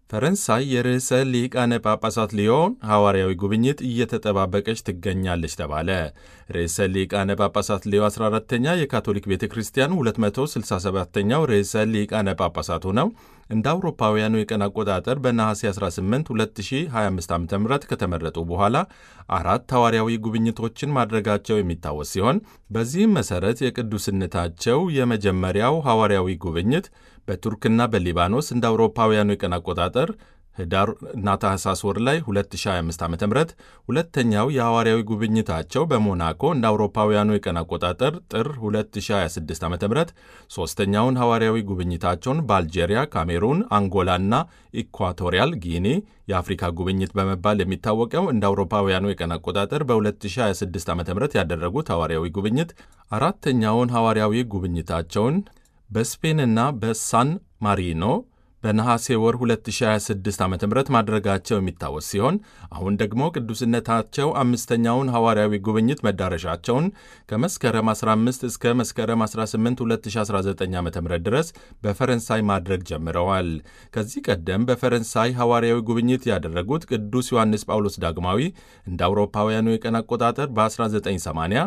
ፈረንሳይ የርዕሰ ሊቃነ ጳጳሳት ሊዮን ሐዋርያዊ ጉብኝት እየተጠባበቀች ትገኛለች ተባለ። ርዕሰ ሊቃነ ጳጳሳት ሊዮ 14ተኛ የካቶሊክ ቤተ ክርስቲያን 267ኛው ርዕሰ ሊቃነ ጳጳሳት ሆነው እንደ አውሮፓውያኑ የቀን አቆጣጠር በነሐሴ 18 2025 ዓ ም ከተመረጡ በኋላ አራት ሐዋርያዊ ጉብኝቶችን ማድረጋቸው የሚታወስ ሲሆን በዚህም መሠረት የቅዱስነታቸው የመጀመሪያው ሐዋርያዊ ጉብኝት በቱርክና በሊባኖስ እንደ አውሮፓውያኑ የቀን አቆጣጠር ህዳር እና ታህሳስ ወር ላይ 2025 ዓ ም ሁለተኛው የሐዋርያዊ ጉብኝታቸው በሞናኮ እንደ አውሮፓውያኑ የቀን አቆጣጠር ጥር 2026 ዓ ም ሦስተኛውን ሐዋርያዊ ጉብኝታቸውን በአልጄሪያ፣ ካሜሩን፣ አንጎላና ኢኳቶሪያል ጊኒ የአፍሪካ ጉብኝት በመባል የሚታወቀው እንደ አውሮፓውያኑ የቀን አቆጣጠር በ2026 ዓ ም ያደረጉት ሐዋርያዊ ጉብኝት አራተኛውን ሐዋርያዊ ጉብኝታቸውን በስፔንና በሳን ማሪኖ በነሐሴ ወር 2026 ዓ ም ማድረጋቸው የሚታወስ ሲሆን አሁን ደግሞ ቅዱስነታቸው አምስተኛውን ሐዋርያዊ ጉብኝት መዳረሻቸውን ከመስከረም 15 እስከ መስከረም 18 2019 ዓ ም ድረስ በፈረንሳይ ማድረግ ጀምረዋል። ከዚህ ቀደም በፈረንሳይ ሐዋርያዊ ጉብኝት ያደረጉት ቅዱስ ዮሐንስ ጳውሎስ ዳግማዊ እንደ አውሮፓውያኑ የቀን አቆጣጠር በ1980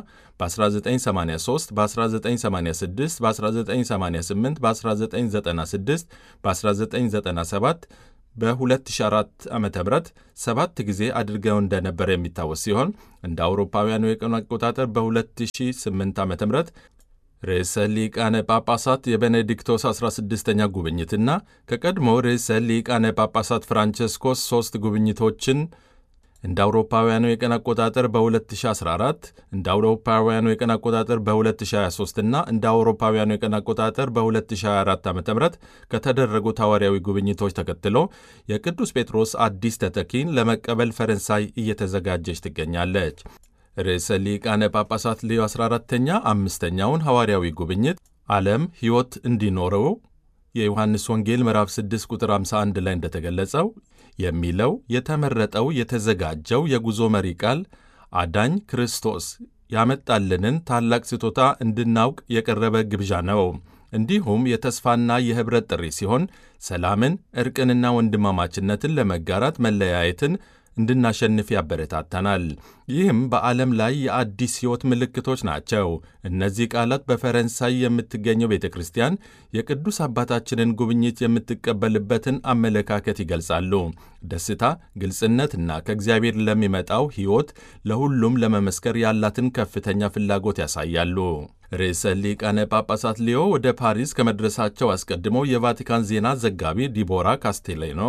በ1983 በ1986 በ1988 በ1996 በ1997 በ2004 ዓ ም ሰባት ጊዜ አድርገው እንደነበረ የሚታወስ ሲሆን እንደ አውሮፓውያኑ የቀኑ አቆጣጠር በ2008 ዓ ም ርዕሰ ሊቃነ ጳጳሳት የቤኔዲክቶስ 16ኛ ጉብኝትና ከቀድሞ ርዕሰ ሊቃነ ጳጳሳት ፍራንቸስኮስ ሦስት ጉብኝቶችን እንደ አውሮፓውያኑ የቀን አቆጣጠር በ2014 እንደ አውሮፓውያኑ የቀን አቆጣጠር በ2023 እና እንደ አውሮፓውያኑ የቀን አቆጣጠር በ2024 ዓ ም ከተደረጉት ሐዋርያዊ ጉብኝቶች ተከትሎ የቅዱስ ጴጥሮስ አዲስ ተተኪን ለመቀበል ፈረንሳይ እየተዘጋጀች ትገኛለች። ርዕሰ ሊቃነ ጳጳሳት ሌዮ 14ተኛ አምስተኛውን ሐዋርያዊ ጉብኝት ዓለም ሕይወት እንዲኖረው የዮሐንስ ወንጌል ምዕራፍ 6 ቁጥር 51 ላይ እንደተገለጸው የሚለው የተመረጠው የተዘጋጀው የጉዞ መሪ ቃል አዳኝ ክርስቶስ ያመጣልንን ታላቅ ስጦታ እንድናውቅ የቀረበ ግብዣ ነው። እንዲሁም የተስፋና የኅብረት ጥሪ ሲሆን ሰላምን፣ ዕርቅንና ወንድማማችነትን ለመጋራት መለያየትን እንድናሸንፍ ያበረታታናል። ይህም በዓለም ላይ የአዲስ ሕይወት ምልክቶች ናቸው። እነዚህ ቃላት በፈረንሳይ የምትገኘው ቤተ ክርስቲያን የቅዱስ አባታችንን ጉብኝት የምትቀበልበትን አመለካከት ይገልጻሉ። ደስታ፣ ግልጽነትና ከእግዚአብሔር ለሚመጣው ሕይወት ለሁሉም ለመመስከር ያላትን ከፍተኛ ፍላጎት ያሳያሉ። ርዕሰ ሊቃነ ጳጳሳት ሊዮ ወደ ፓሪስ ከመድረሳቸው አስቀድሞ የቫቲካን ዜና ዘጋቢ ዲቦራ ካስቴሌኖ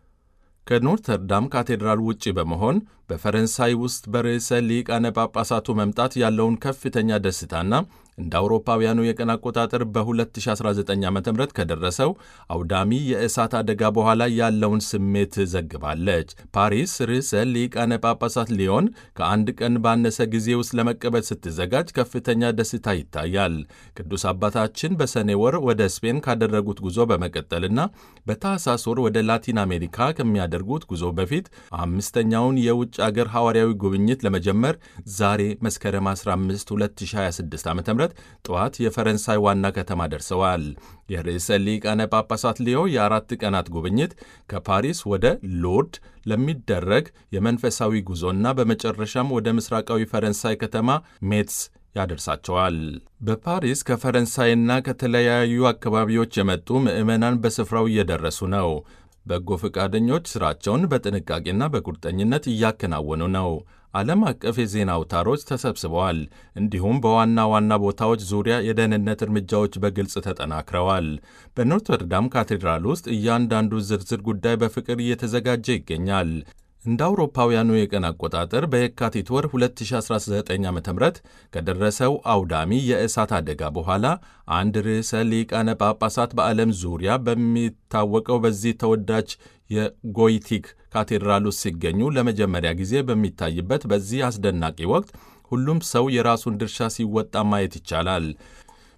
ከኖርተርዳም ካቴድራል ውጪ በመሆን በፈረንሳይ ውስጥ በርዕሰ ሊቃነ ጳጳሳቱ መምጣት ያለውን ከፍተኛ ደስታና እንደ አውሮፓውያኑ የቀን አቆጣጠር በ2019 ዓ ም ከደረሰው አውዳሚ የእሳት አደጋ በኋላ ያለውን ስሜት ዘግባለች። ፓሪስ ርዕሰ ሊቃነ ጳጳሳት ሊዮን ከአንድ ቀን ባነሰ ጊዜ ውስጥ ለመቀበል ስትዘጋጅ ከፍተኛ ደስታ ይታያል። ቅዱስ አባታችን በሰኔ ወር ወደ ስፔን ካደረጉት ጉዞ በመቀጠልና በታህሳስ ወር ወደ ላቲን አሜሪካ ከሚያደርጉት ጉዞ በፊት አምስተኛውን የውጭ አገር ሐዋርያዊ ጉብኝት ለመጀመር ዛሬ መስከረም 15 2026 ዓ ም ጠዋት የፈረንሳይ ዋና ከተማ ደርሰዋል። የርዕሰ ሊቃነ ጳጳሳት ሊዮ የአራት ቀናት ጉብኝት ከፓሪስ ወደ ሎርድ ለሚደረግ የመንፈሳዊ ጉዞና በመጨረሻም ወደ ምስራቃዊ ፈረንሳይ ከተማ ሜትስ ያደርሳቸዋል። በፓሪስ ከፈረንሳይና ከተለያዩ አካባቢዎች የመጡ ምዕመናን በስፍራው እየደረሱ ነው። በጎ ፈቃደኞች ሥራቸውን በጥንቃቄና በቁርጠኝነት እያከናወኑ ነው። ዓለም አቀፍ የዜና አውታሮች ተሰብስበዋል። እንዲሁም በዋና ዋና ቦታዎች ዙሪያ የደህንነት እርምጃዎች በግልጽ ተጠናክረዋል። በኖርተርዳም ካቴድራል ውስጥ እያንዳንዱ ዝርዝር ጉዳይ በፍቅር እየተዘጋጀ ይገኛል። እንደ አውሮፓውያኑ የቀን አቆጣጠር በየካቲት ወር 2019 ዓ ም ከደረሰው አውዳሚ የእሳት አደጋ በኋላ አንድ ርዕሰ ሊቃነ ጳጳሳት በዓለም ዙሪያ በሚታወቀው በዚህ ተወዳጅ የጎይቲክ ካቴድራል ውስጥ ሲገኙ ለመጀመሪያ ጊዜ በሚታይበት በዚህ አስደናቂ ወቅት ሁሉም ሰው የራሱን ድርሻ ሲወጣ ማየት ይቻላል።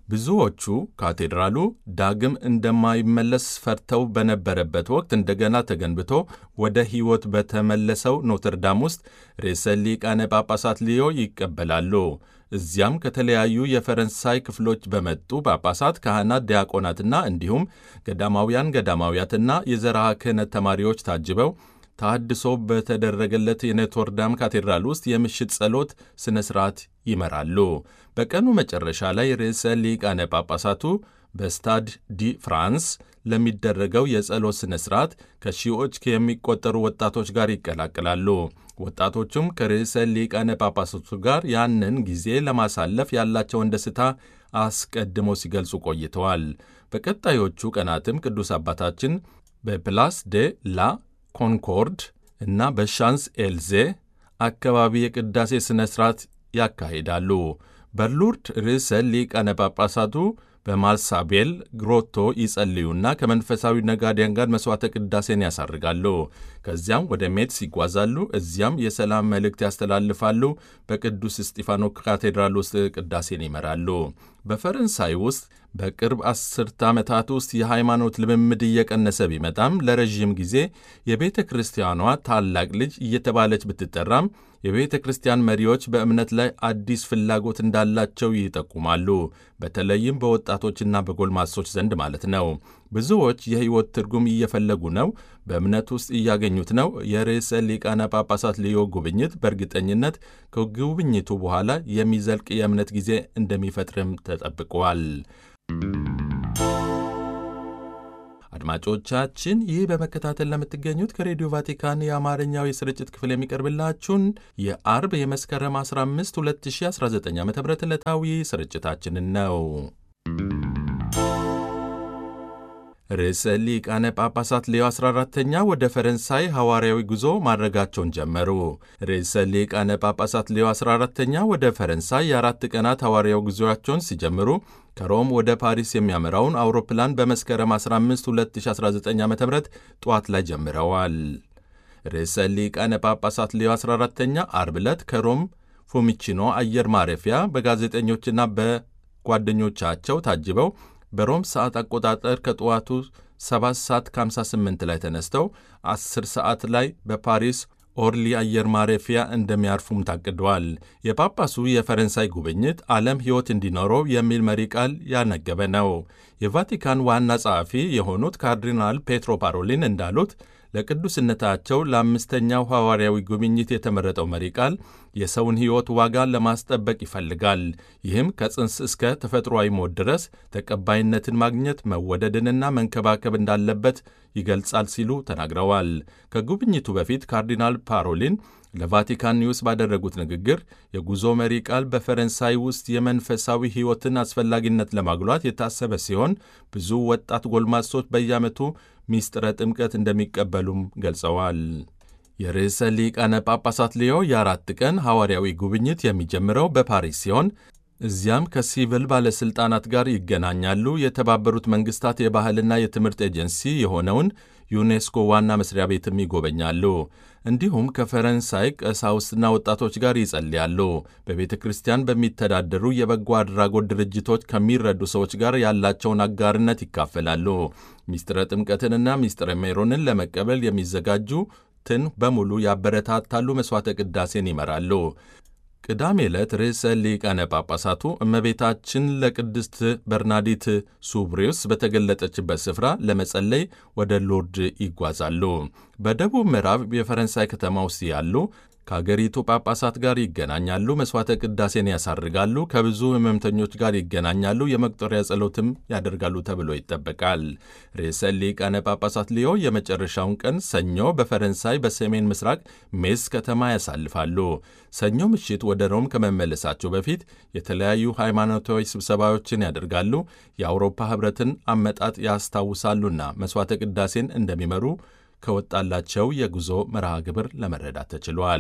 ብዙዎቹ ካቴድራሉ ዳግም እንደማይመለስ ፈርተው በነበረበት ወቅት እንደገና ተገንብቶ ወደ ሕይወት በተመለሰው ኖትርዳም ውስጥ ርዕሰ ሊቃነ ጳጳሳት ሊዮ ይቀበላሉ። እዚያም ከተለያዩ የፈረንሳይ ክፍሎች በመጡ ጳጳሳት፣ ካህናት፣ ዲያቆናትና እንዲሁም ገዳማውያን ገዳማውያትና የዘርዓ ክህነት ተማሪዎች ታጅበው ታድሶ በተደረገለት የኖትርዳም ካቴድራል ውስጥ የምሽት ጸሎት ሥነ ሥርዓት ይመራሉ። በቀኑ መጨረሻ ላይ ርዕሰ ሊቃነ ጳጳሳቱ በስታድ ዲ ፍራንስ ለሚደረገው የጸሎት ሥነ ሥርዓት ከሺዎች የሚቆጠሩ ወጣቶች ጋር ይቀላቅላሉ። ወጣቶቹም ከርዕሰ ሊቃነ ጳጳሳቱ ጋር ያንን ጊዜ ለማሳለፍ ያላቸውን ደስታ አስቀድመው ሲገልጹ ቆይተዋል። በቀጣዮቹ ቀናትም ቅዱስ አባታችን በፕላስ ዴ ላ ኮንኮርድ እና በሻንስ ኤልዜ አካባቢ የቅዳሴ ሥነ ሥርዓት ያካሂዳሉ። በሉርድ ርዕሰ ሊቃነ ጳጳሳቱ በማልሳቤል ግሮቶ ይጸልዩና ከመንፈሳዊ ነጋዴያን ጋር መሥዋዕተ ቅዳሴን ያሳርጋሉ። ከዚያም ወደ ሜትስ ይጓዛሉ። እዚያም የሰላም መልእክት ያስተላልፋሉ። በቅዱስ እስጢፋኖ ካቴድራል ውስጥ ቅዳሴን ይመራሉ። በፈረንሳይ ውስጥ በቅርብ አስርተ ዓመታት ውስጥ የሃይማኖት ልምምድ እየቀነሰ ቢመጣም ለረዥም ጊዜ የቤተ ክርስቲያኗ ታላቅ ልጅ እየተባለች ብትጠራም የቤተ ክርስቲያን መሪዎች በእምነት ላይ አዲስ ፍላጎት እንዳላቸው ይጠቁማሉ። በተለይም በወጣቶችና በጎልማሶች ዘንድ ማለት ነው። ብዙዎች የሕይወት ትርጉም እየፈለጉ ነው፣ በእምነት ውስጥ እያገኙት ነው። የርዕሰ ሊቃነ ጳጳሳት ልዮ ጉብኝት በእርግጠኝነት ከጉብኝቱ በኋላ የሚዘልቅ የእምነት ጊዜ እንደሚፈጥርም ተጠብቋል። አድማጮቻችን ይህ በመከታተል ለምትገኙት ከሬዲዮ ቫቲካን የአማርኛው የስርጭት ክፍል የሚቀርብላችሁን የአርብ የመስከረም 15 2019 ዓ ም ዕለታዊ ስርጭታችንን ነው። ርዕሰ ሊቃነ ጳጳሳት ሌዮ 14ተኛ ወደ ፈረንሳይ ሐዋርያዊ ጉዞ ማድረጋቸውን ጀመሩ። ርዕሰ ሊቃነ ጳጳሳት ሌዮ 14ተኛ ወደ ፈረንሳይ የአራት ቀናት ሐዋርያዊ ጉዞአቸውን ሲጀምሩ ከሮም ወደ ፓሪስ የሚያመራውን አውሮፕላን በመስከረም 15 2019 ዓ ም ጠዋት ላይ ጀምረዋል። ርዕሰ ሊቃነ ጳጳሳት ሌዮ 14ተኛ አርብ ዕለት ከሮም ፎሚቺኖ አየር ማረፊያ በጋዜጠኞችና በጓደኞቻቸው ታጅበው በሮም ሰዓት አቆጣጠር ከጠዋቱ 7 ሰዓት ከ58 ላይ ተነስተው 10 ሰዓት ላይ በፓሪስ ኦርሊ አየር ማረፊያ እንደሚያርፉም ታቅደዋል። የጳጳሱ የፈረንሳይ ጉብኝት ዓለም ሕይወት እንዲኖረው የሚል መሪ ቃል ያነገበ ነው። የቫቲካን ዋና ጸሐፊ የሆኑት ካርዲናል ፔትሮ ፓሮሊን እንዳሉት ለቅዱስነታቸው ለአምስተኛው ሐዋርያዊ ጉብኝት የተመረጠው መሪ ቃል የሰውን ሕይወት ዋጋ ለማስጠበቅ ይፈልጋል። ይህም ከጽንስ እስከ ተፈጥሯዊ ሞት ድረስ ተቀባይነትን ማግኘት መወደድንና መንከባከብ እንዳለበት ይገልጻል ሲሉ ተናግረዋል። ከጉብኝቱ በፊት ካርዲናል ፓሮሊን ለቫቲካን ኒውስ ባደረጉት ንግግር የጉዞ መሪ ቃል በፈረንሳይ ውስጥ የመንፈሳዊ ሕይወትን አስፈላጊነት ለማጉላት የታሰበ ሲሆን ብዙ ወጣት ጎልማሶች በየዓመቱ ሚስጥረ ጥምቀት እንደሚቀበሉም ገልጸዋል። የርዕሰ ሊቃነ ጳጳሳት ሊዮ የአራት ቀን ሐዋርያዊ ጉብኝት የሚጀምረው በፓሪስ ሲሆን እዚያም ከሲቪል ባለሥልጣናት ጋር ይገናኛሉ። የተባበሩት መንግሥታት የባህልና የትምህርት ኤጀንሲ የሆነውን ዩኔስኮ ዋና መስሪያ ቤትም ይጎበኛሉ። እንዲሁም ከፈረንሳይ ቀሳውስትና ወጣቶች ጋር ይጸልያሉ። በቤተ ክርስቲያን በሚተዳደሩ የበጎ አድራጎት ድርጅቶች ከሚረዱ ሰዎች ጋር ያላቸውን አጋርነት ይካፈላሉ። ሚስጥረ ጥምቀትንና ሚስጥረ ሜሮንን ለመቀበል የሚዘጋጁትን በሙሉ ያበረታታሉ። መሥዋዕተ ቅዳሴን ይመራሉ። ቅዳሜ ዕለት ርዕሰ ሊቃነ ጳጳሳቱ እመቤታችን ለቅድስት በርናዲት ሱብሪውስ በተገለጠችበት ስፍራ ለመጸለይ ወደ ሎርድ ይጓዛሉ። በደቡብ ምዕራብ የፈረንሳይ ከተማ ውስጥ ያሉ ከአገሪቱ ጳጳሳት ጋር ይገናኛሉ። መሥዋዕተ ቅዳሴን ያሳርጋሉ። ከብዙ ሕመምተኞች ጋር ይገናኛሉ። የመቁጠሪያ ጸሎትም ያደርጋሉ ተብሎ ይጠበቃል። ርዕሰ ሊቃነ ጳጳሳት ሊዮ የመጨረሻውን ቀን ሰኞ በፈረንሳይ በሰሜን ምስራቅ ሜስ ከተማ ያሳልፋሉ። ሰኞ ምሽት ወደ ሮም ከመመለሳቸው በፊት የተለያዩ ሃይማኖታዊ ስብሰባዎችን ያደርጋሉ። የአውሮፓ ኅብረትን አመጣጥ ያስታውሳሉና መሥዋዕተ ቅዳሴን እንደሚመሩ ከወጣላቸው የጉዞ መርሃ ግብር ለመረዳት ተችሏል።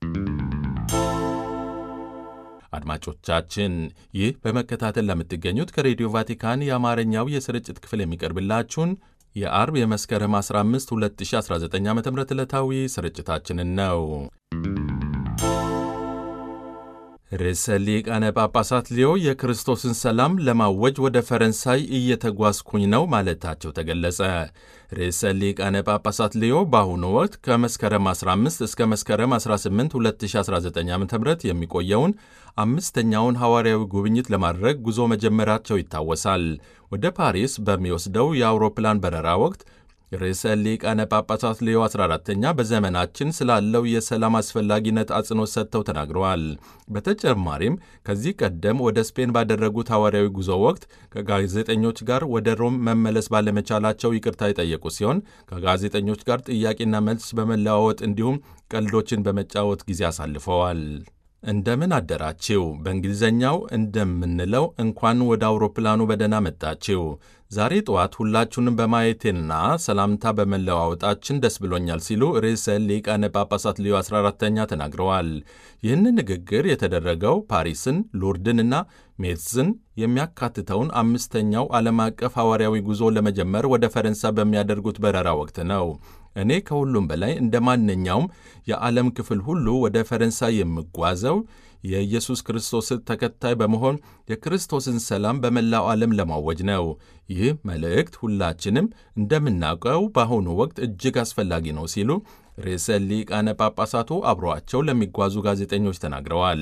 አድማጮቻችን ይህ በመከታተል ለምትገኙት ከሬዲዮ ቫቲካን የአማርኛው የስርጭት ክፍል የሚቀርብላችሁን የአርብ የመስከረም 15 2019 ዓ ም ዕለታዊ ስርጭታችንን ነው። ርዕሰ ሊቃነ ጳጳሳት ሊዮ የክርስቶስን ሰላም ለማወጅ ወደ ፈረንሳይ እየተጓዝኩኝ ነው ማለታቸው ተገለጸ። ርዕሰ ሊቃነ ጳጳሳት ሊዮ በአሁኑ ወቅት ከመስከረም 15 እስከ መስከረም 18 2019 ዓ ም የሚቆየውን አምስተኛውን ሐዋርያዊ ጉብኝት ለማድረግ ጉዞ መጀመራቸው ይታወሳል። ወደ ፓሪስ በሚወስደው የአውሮፕላን በረራ ወቅት ርዕሰ ሊቃነ ጳጳሳት ሌዮ 14ተኛ በዘመናችን ስላለው የሰላም አስፈላጊነት አጽንኦት ሰጥተው ተናግረዋል። በተጨማሪም ከዚህ ቀደም ወደ ስፔን ባደረጉት ሐዋርያዊ ጉዞ ወቅት ከጋዜጠኞች ጋር ወደ ሮም መመለስ ባለመቻላቸው ይቅርታ የጠየቁ ሲሆን ከጋዜጠኞች ጋር ጥያቄና መልስ በመለዋወጥ እንዲሁም ቀልዶችን በመጫወት ጊዜ አሳልፈዋል። እንደምን አደራችው። በእንግሊዝኛው እንደምንለው እንኳን ወደ አውሮፕላኑ በደህና መጣችው። ዛሬ ጠዋት ሁላችሁንም በማየቴና ሰላምታ በመለዋወጣችን ደስ ብሎኛል ሲሉ ርዕሰ ሊቃነ ጳጳሳት ሊዮ 14ተኛ ተናግረዋል። ይህንን ንግግር የተደረገው ፓሪስን፣ ሉርድንና ሜትዝን የሚያካትተውን አምስተኛው ዓለም አቀፍ ሐዋርያዊ ጉዞ ለመጀመር ወደ ፈረንሳይ በሚያደርጉት በረራ ወቅት ነው። እኔ ከሁሉም በላይ እንደ ማንኛውም የዓለም ክፍል ሁሉ ወደ ፈረንሳይ የምጓዘው የኢየሱስ ክርስቶስ ተከታይ በመሆን የክርስቶስን ሰላም በመላው ዓለም ለማወጅ ነው። ይህ መልእክት ሁላችንም እንደምናውቀው በአሁኑ ወቅት እጅግ አስፈላጊ ነው ሲሉ ርዕሰ ሊቃነ ጳጳሳቱ አብረዋቸው ለሚጓዙ ጋዜጠኞች ተናግረዋል።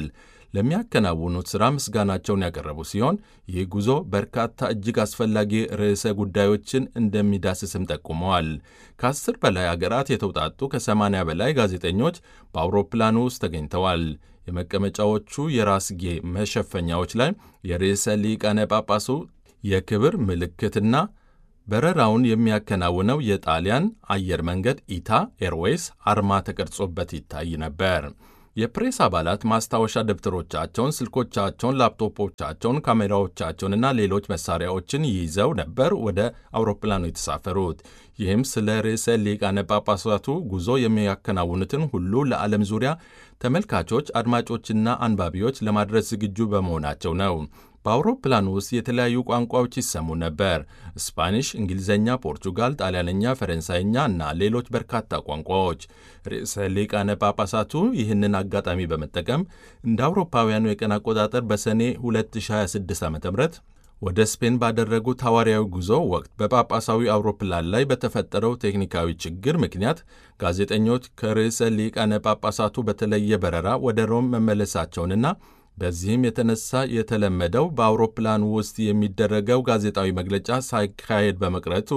ለሚያከናውኑት ሥራ ምስጋናቸውን ያቀረቡ ሲሆን ይህ ጉዞ በርካታ እጅግ አስፈላጊ ርዕሰ ጉዳዮችን እንደሚዳስስም ጠቁመዋል። ከአስር በላይ አገራት የተውጣጡ ከሰማንያ በላይ ጋዜጠኞች በአውሮፕላኑ ውስጥ ተገኝተዋል። የመቀመጫዎቹ የራስጌ መሸፈኛዎች ላይ የርዕሰ ሊቃነ ጳጳሱ የክብር ምልክትና በረራውን የሚያከናውነው የጣሊያን አየር መንገድ ኢታ ኤርዌይስ አርማ ተቀርጾበት ይታይ ነበር። የፕሬስ አባላት ማስታወሻ ደብተሮቻቸውን፣ ስልኮቻቸውን፣ ላፕቶፖቻቸውን፣ ካሜራዎቻቸውንና ሌሎች መሳሪያዎችን ይዘው ነበር ወደ አውሮፕላኑ የተሳፈሩት። ይህም ስለ ርዕሰ ሊቃነ ጳጳሳቱ ጉዞ የሚያከናውኑትን ሁሉ ለዓለም ዙሪያ ተመልካቾች፣ አድማጮችና አንባቢዎች ለማድረስ ዝግጁ በመሆናቸው ነው። በአውሮፕላኑ ውስጥ የተለያዩ ቋንቋዎች ይሰሙ ነበር። ስፓኒሽ፣ እንግሊዝኛ፣ ፖርቹጋል፣ ጣሊያንኛ፣ ፈረንሳይኛ እና ሌሎች በርካታ ቋንቋዎች። ርዕሰ ሊቃነ ጳጳሳቱ ይህንን አጋጣሚ በመጠቀም እንደ አውሮፓውያኑ የቀን አቆጣጠር በሰኔ 2026 ዓ ም ወደ ስፔን ባደረጉት ሐዋርያዊ ጉዞ ወቅት በጳጳሳዊ አውሮፕላን ላይ በተፈጠረው ቴክኒካዊ ችግር ምክንያት ጋዜጠኞች ከርዕሰ ሊቃነ ጳጳሳቱ በተለየ በረራ ወደ ሮም መመለሳቸውንና በዚህም የተነሳ የተለመደው በአውሮፕላን ውስጥ የሚደረገው ጋዜጣዊ መግለጫ ሳይካሄድ በመቅረቱ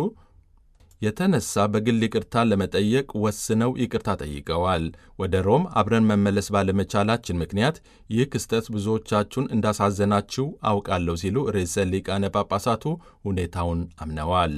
የተነሳ በግል ይቅርታ ለመጠየቅ ወስነው ይቅርታ ጠይቀዋል። ወደ ሮም አብረን መመለስ ባለመቻላችን ምክንያት ይህ ክስተት ብዙዎቻችሁን እንዳሳዘናችሁ አውቃለሁ ሲሉ ርዕሰ ሊቃነ ጳጳሳቱ ሁኔታውን አምነዋል።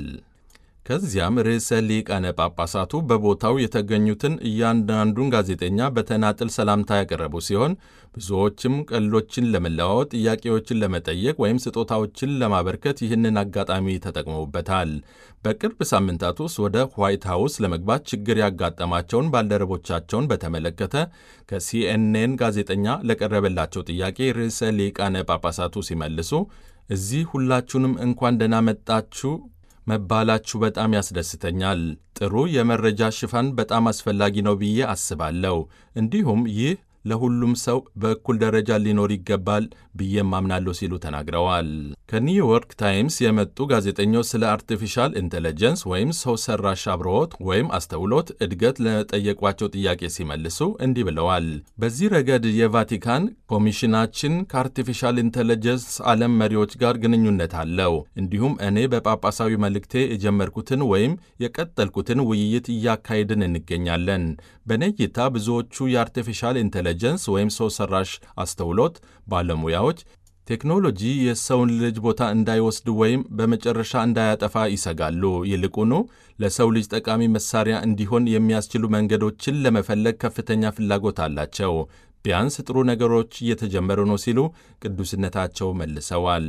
ከዚያም ርዕሰ ሊቃነ ጳጳሳቱ በቦታው የተገኙትን እያንዳንዱን ጋዜጠኛ በተናጥል ሰላምታ ያቀረቡ ሲሆን ብዙዎችም ቀልዶችን ለመለዋወጥ፣ ጥያቄዎችን ለመጠየቅ ወይም ስጦታዎችን ለማበርከት ይህንን አጋጣሚ ተጠቅመውበታል። በቅርብ ሳምንታት ውስጥ ወደ ዋይት ሃውስ ለመግባት ችግር ያጋጠማቸውን ባልደረቦቻቸውን በተመለከተ ከሲኤንኤን ጋዜጠኛ ለቀረበላቸው ጥያቄ ርዕሰ ሊቃነ ጳጳሳቱ ሲመልሱ እዚህ ሁላችሁንም እንኳን ደህና መጣችሁ መባላችሁ በጣም ያስደስተኛል። ጥሩ የመረጃ ሽፋን በጣም አስፈላጊ ነው ብዬ አስባለሁ። እንዲሁም ይህ ለሁሉም ሰው በእኩል ደረጃ ሊኖር ይገባል ብዬም አምናለሁ ሲሉ ተናግረዋል። ከኒውዮርክ ታይምስ የመጡ ጋዜጠኞች ስለ አርቲፊሻል ኢንቴሊጀንስ ወይም ሰው ሰራሽ አብሮት ወይም አስተውሎት እድገት ለጠየቋቸው ጥያቄ ሲመልሱ እንዲህ ብለዋል። በዚህ ረገድ የቫቲካን ኮሚሽናችን ከአርቲፊሻል ኢንቴሊጀንስ ዓለም መሪዎች ጋር ግንኙነት አለው። እንዲሁም እኔ በጳጳሳዊ መልእክቴ የጀመርኩትን ወይም የቀጠልኩትን ውይይት እያካሄድን እንገኛለን። በእኔ እይታ ብዙዎቹ የአርቲፊሻል ኢንቴሊጀንስ ወይም ሰው ሰራሽ አስተውሎት ባለሙያዎች ቴክኖሎጂ የሰውን ልጅ ቦታ እንዳይወስድ ወይም በመጨረሻ እንዳያጠፋ ይሰጋሉ። ይልቁኑ ለሰው ልጅ ጠቃሚ መሳሪያ እንዲሆን የሚያስችሉ መንገዶችን ለመፈለግ ከፍተኛ ፍላጎት አላቸው። ቢያንስ ጥሩ ነገሮች እየተጀመሩ ነው ሲሉ ቅዱስነታቸው መልሰዋል።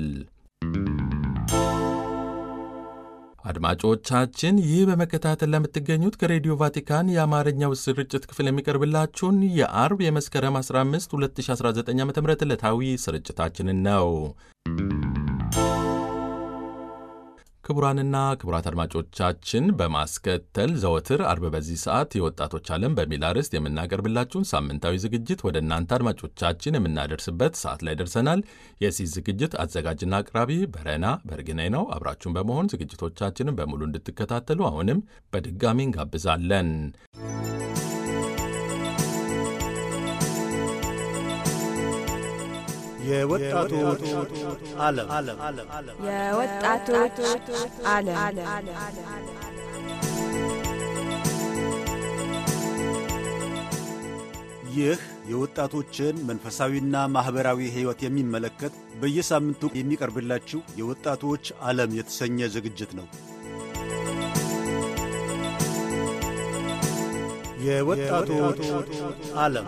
አድማጮቻችን ይህ በመከታተል ለምትገኙት ከሬዲዮ ቫቲካን የአማርኛው ስርጭት ክፍል የሚቀርብላችሁን የአርብ የመስከረም 15 2019 ዓ ም ዕለታዊ ስርጭታችንን ነው። ክቡራንና ክቡራት አድማጮቻችን በማስከተል ዘወትር አርብ በዚህ ሰዓት የወጣቶች ዓለም በሚል አርዕስት የምናቀርብላችሁን ሳምንታዊ ዝግጅት ወደ እናንተ አድማጮቻችን የምናደርስበት ሰዓት ላይ ደርሰናል። የዚህ ዝግጅት አዘጋጅና አቅራቢ በረና በርግናይ ነው። አብራችሁን በመሆን ዝግጅቶቻችንን በሙሉ እንድትከታተሉ አሁንም በድጋሚ እንጋብዛለን። የወጣቶች ዓለም የወጣቶች ዓለም ይህ የወጣቶችን መንፈሳዊና ማኅበራዊ ሕይወት የሚመለከት በየሳምንቱ የሚቀርብላችሁ የወጣቶች ዓለም የተሰኘ ዝግጅት ነው። የወጣቶች ዓለም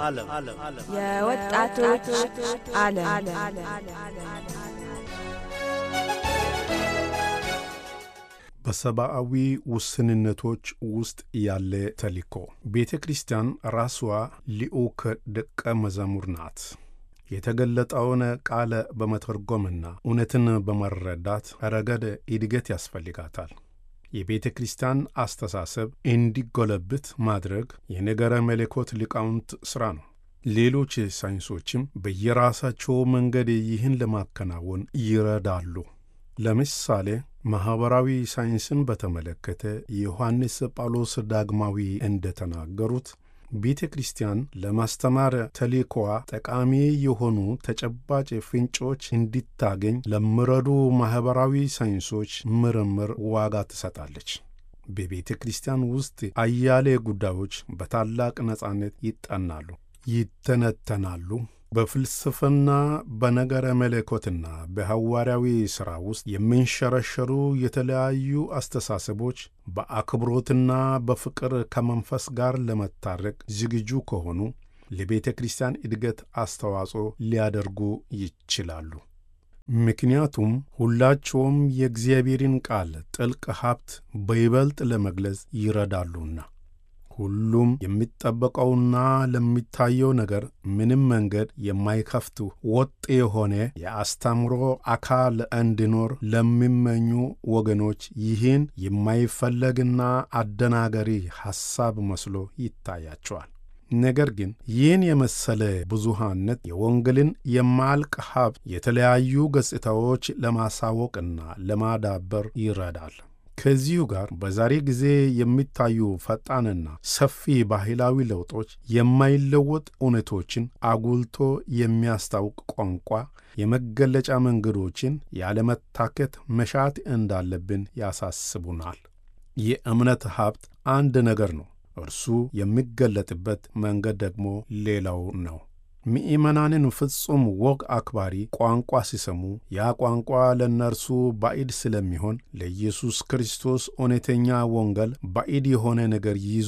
የወጣቶች ዓለም በሰብአዊ ውስንነቶች ውስጥ ያለ ተልእኮ ቤተ ክርስቲያን ራሷ ልዑክ ደቀ መዝሙር ናት። የተገለጠውን ቃል በመተርጎምና እውነትን በመረዳት ረገድ እድገት ያስፈልጋታል። የቤተ ክርስቲያን አስተሳሰብ እንዲጎለብት ማድረግ የነገረ መለኮት ሊቃውንት ሥራ ነው። ሌሎች ሳይንሶችም በየራሳቸው መንገድ ይህን ለማከናወን ይረዳሉ። ለምሳሌ ማኅበራዊ ሳይንስን በተመለከተ ዮሐንስ ጳውሎስ ዳግማዊ እንደተናገሩት ቤተ ክርስቲያን ለማስተማር ተልእኮዋ ጠቃሚ የሆኑ ተጨባጭ ፍንጮች እንዲታገኝ ለሚረዱ ማኅበራዊ ሳይንሶች ምርምር ዋጋ ትሰጣለች። በቤተ ክርስቲያን ውስጥ አያሌ ጉዳዮች በታላቅ ነጻነት ይጠናሉ፣ ይተነተናሉ። በፍልስፍና በነገረ መለኮትና በሐዋርያዊ ሥራ ውስጥ የሚንሸረሸሩ የተለያዩ አስተሳሰቦች በአክብሮትና በፍቅር ከመንፈስ ጋር ለመታረቅ ዝግጁ ከሆኑ ለቤተ ክርስቲያን እድገት አስተዋጽኦ ሊያደርጉ ይችላሉ። ምክንያቱም ሁላቸውም የእግዚአብሔርን ቃል ጥልቅ ሀብት በይበልጥ ለመግለጽ ይረዳሉና። ሁሉም የሚጠበቀውና ለሚታየው ነገር ምንም መንገድ የማይከፍቱ ወጥ የሆነ የአስተምሮ አካል እንዲኖር ለሚመኙ ወገኖች ይህን የማይፈለግና አደናገሪ ሐሳብ መስሎ ይታያቸዋል። ነገር ግን ይህን የመሰለ ብዙሃነት የወንጌልን የማያልቅ ሀብት የተለያዩ ገጽታዎች ለማሳወቅና ለማዳበር ይረዳል። ከዚሁ ጋር በዛሬ ጊዜ የሚታዩ ፈጣንና ሰፊ ባህላዊ ለውጦች የማይለወጥ እውነቶችን አጉልቶ የሚያስታውቅ ቋንቋ የመገለጫ መንገዶችን ያለመታከት መሻት እንዳለብን ያሳስቡናል። የእምነት ሀብት አንድ ነገር ነው፣ እርሱ የሚገለጥበት መንገድ ደግሞ ሌላው ነው። ምእመናንን ፍጹም ወግ አክባሪ ቋንቋ ሲሰሙ ያ ቋንቋ ለእነርሱ ባዕድ ስለሚሆን ለኢየሱስ ክርስቶስ እውነተኛ ወንጌል ባዕድ የሆነ ነገር ይዞ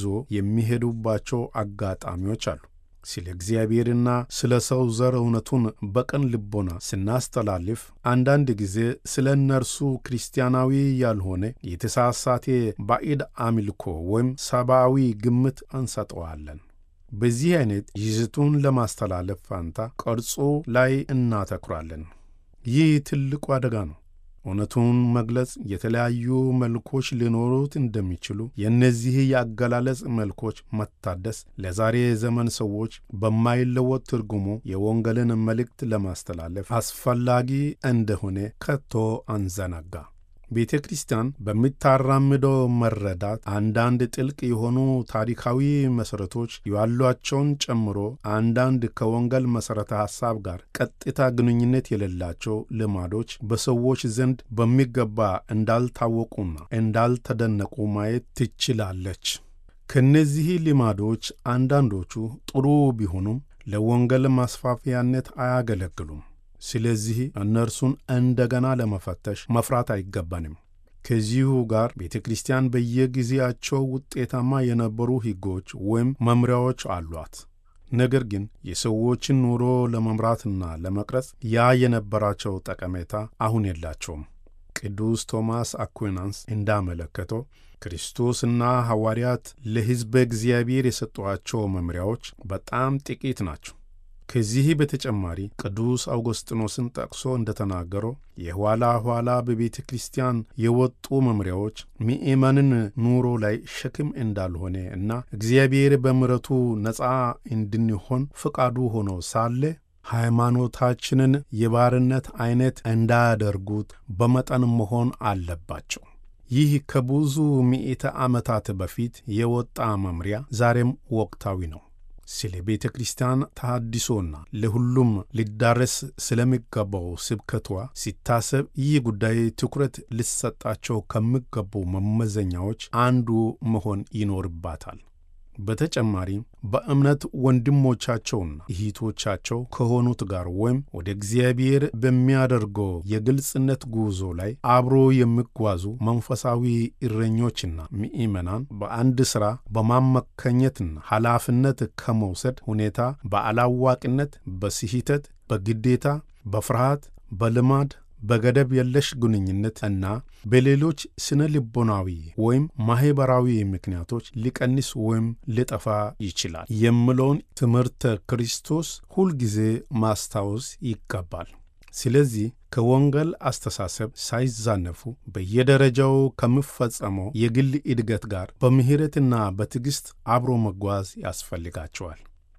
የሚሄዱባቸው አጋጣሚዎች አሉ። ስለ እግዚአብሔርና ስለ ሰው ዘር እውነቱን በቅን ልቦና ስናስተላልፍ አንዳንድ ጊዜ ስለ እነርሱ ክርስቲያናዊ ያልሆነ የተሳሳተ ባዕድ አምልኮ ወይም ሰብአዊ ግምት እንሰጠዋለን። በዚህ አይነት ይዘቱን ለማስተላለፍ ፋንታ ቅርጹ ላይ እናተኩራለን። ይህ ትልቁ አደጋ ነው። እውነቱን መግለጽ የተለያዩ መልኮች ሊኖሩት እንደሚችሉ የእነዚህ የአገላለጽ መልኮች መታደስ ለዛሬ ዘመን ሰዎች በማይለወጥ ትርጉሙ የወንጌልን መልእክት ለማስተላለፍ አስፈላጊ እንደሆነ ከቶ አንዘነጋ። ቤተ ክርስቲያን በምታራምደው መረዳት አንዳንድ ጥልቅ የሆኑ ታሪካዊ መሠረቶች ያሏቸውን ጨምሮ አንዳንድ ከወንጌል መሠረተ ሐሳብ ጋር ቀጥታ ግንኙነት የሌላቸው ልማዶች በሰዎች ዘንድ በሚገባ እንዳልታወቁና እንዳልተደነቁ ማየት ትችላለች። ከእነዚህ ልማዶች አንዳንዶቹ ጥሩ ቢሆኑም ለወንጌል ማስፋፊያነት አያገለግሉም። ስለዚህ እነርሱን እንደገና ለመፈተሽ መፍራት አይገባንም። ከዚሁ ጋር ቤተ ክርስቲያን በየጊዜያቸው ውጤታማ የነበሩ ሕጎች ወይም መምሪያዎች አሏት። ነገር ግን የሰዎችን ኑሮ ለመምራትና ለመቅረጽ ያ የነበራቸው ጠቀሜታ አሁን የላቸውም። ቅዱስ ቶማስ አኩናንስ እንዳመለከተው ክርስቶስና ሐዋርያት ለሕዝበ እግዚአብሔር የሰጧቸው መምሪያዎች በጣም ጥቂት ናቸው። ከዚህ በተጨማሪ ቅዱስ አውጎስጢኖስን ጠቅሶ እንደተናገረው የኋላ ኋላ በቤተ ክርስቲያን የወጡ መምሪያዎች ምእመንን ኑሮ ላይ ሸክም እንዳልሆነ እና እግዚአብሔር በምሕረቱ ነፃ እንድንሆን ፈቃዱ ሆኖ ሳለ ሃይማኖታችንን የባርነት ዐይነት እንዳያደርጉት በመጠን መሆን አለባቸው። ይህ ከብዙ ምዕተ ዓመታት በፊት የወጣ መምሪያ ዛሬም ወቅታዊ ነው። ስለ ቤተ ክርስቲያን ተሃድሶና ለሁሉም ሊዳረስ ስለሚገባው ስብከቷ ሲታሰብ ይህ ጉዳይ ትኩረት ሊሰጣቸው ከሚገቡ መመዘኛዎች አንዱ መሆን ይኖርባታል። በተጨማሪም በእምነት ወንድሞቻቸውና እህቶቻቸው ከሆኑት ጋር ወይም ወደ እግዚአብሔር በሚያደርገው የግልጽነት ጉዞ ላይ አብሮ የሚጓዙ መንፈሳዊ እረኞችና ምእመናን በአንድ ሥራ በማመከኘትና ኃላፊነት ከመውሰድ ሁኔታ በአላዋቂነት፣ በስህተት፣ በግዴታ፣ በፍርሃት፣ በልማድ በገደብ የለሽ ግንኙነት እና በሌሎች ስነ ልቦናዊ ወይም ማኅበራዊ ምክንያቶች ሊቀንስ ወይም ሊጠፋ ይችላል የሚለውን ትምህርተ ክርስቶስ ሁልጊዜ ማስታወስ ይገባል። ስለዚህ ከወንጌል አስተሳሰብ ሳይዛነፉ በየደረጃው ከሚፈጸመው የግል እድገት ጋር በምሕረትና በትዕግሥት አብሮ መጓዝ ያስፈልጋቸዋል።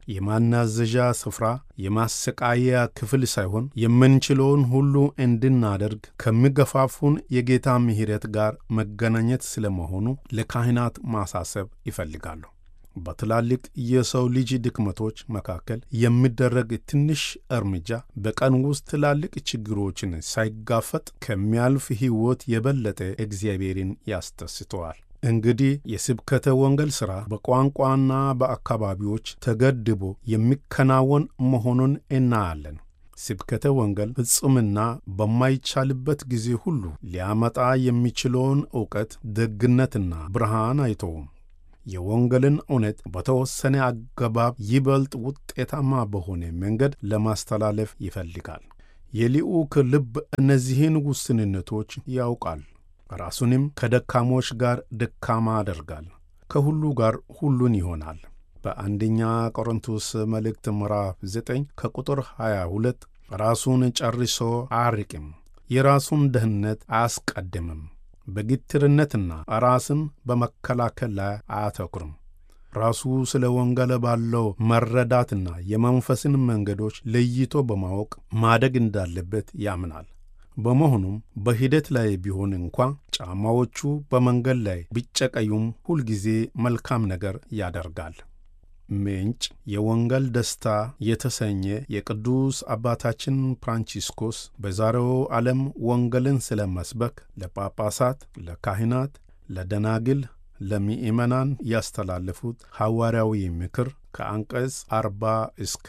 የማናዘዣ ስፍራ የማሰቃያ ክፍል ሳይሆን የምንችለውን ሁሉ እንድናደርግ ከሚገፋፉን የጌታ ምሕረት ጋር መገናኘት ስለመሆኑ ለካህናት ማሳሰብ ይፈልጋሉ። በትላልቅ የሰው ልጅ ድክመቶች መካከል የሚደረግ ትንሽ እርምጃ በቀን ውስጥ ትላልቅ ችግሮችን ሳይጋፈጥ ከሚያልፍ ሕይወት የበለጠ እግዚአብሔርን ያስደስተዋል። እንግዲህ የስብከተ ወንጌል ሥራ በቋንቋና በአካባቢዎች ተገድቦ የሚከናወን መሆኑን እናያለን። ስብከተ ወንጌል ፍጹምና በማይቻልበት ጊዜ ሁሉ ሊያመጣ የሚችለውን ዕውቀት፣ ደግነትና ብርሃን አይተውም። የወንጌልን እውነት በተወሰነ አገባብ ይበልጥ ውጤታማ በሆነ መንገድ ለማስተላለፍ ይፈልጋል። የልዑክ ልብ እነዚህን ውስንነቶች ያውቃል። ራሱንም ከደካሞች ጋር ደካማ ያደርጋል፣ ከሁሉ ጋር ሁሉን ይሆናል። በአንደኛ ቆሮንቶስ መልእክት ምዕራፍ 9 ከቁጥር 22 ራሱን ጨርሶ አያርቅም፣ የራሱን ደህንነት አያስቀድምም፣ በግትርነትና ራስን በመከላከል ላይ አያተኩርም። ራሱ ስለ ወንጌል ባለው መረዳትና የመንፈስን መንገዶች ለይቶ በማወቅ ማደግ እንዳለበት ያምናል። በመሆኑም በሂደት ላይ ቢሆን እንኳ ጫማዎቹ በመንገድ ላይ ቢጨቀዩም ሁልጊዜ መልካም ነገር ያደርጋል። ምንጭ የወንጌል ደስታ የተሰኘ የቅዱስ አባታችን ፍራንቺስኮስ በዛሬው ዓለም ወንጌልን ስለ መስበክ ለጳጳሳት፣ ለካህናት፣ ለደናግል፣ ለምእመናን ያስተላለፉት ሐዋርያዊ ምክር ከአንቀጽ 40 እስከ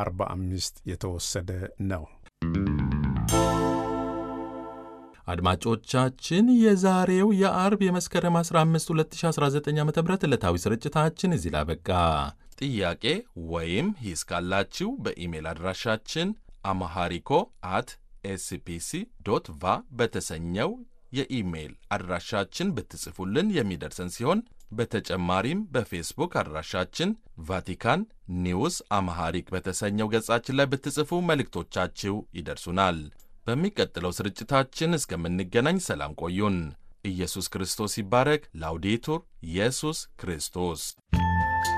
45 የተወሰደ ነው። አድማጮቻችን የዛሬው የአርብ የመስከረም 15 2019 ዓ ም ዕለታዊ ስርጭታችን እዚህ ላይ አበቃ። ጥያቄ ወይም ሂስ ካላችሁ በኢሜል አድራሻችን አማሃሪኮ አት ኤስፒሲ ዶት ቫ በተሰኘው የኢሜይል አድራሻችን ብትጽፉልን የሚደርሰን ሲሆን በተጨማሪም በፌስቡክ አድራሻችን ቫቲካን ኒውስ አማሃሪክ በተሰኘው ገጻችን ላይ ብትጽፉ መልእክቶቻችሁ ይደርሱናል። በሚቀጥለው ስርጭታችን እስከምንገናኝ ሰላም ቆዩን። ኢየሱስ ክርስቶስ ይባረክ። ላውዴቱር ኢየሱስ ክርስቶስ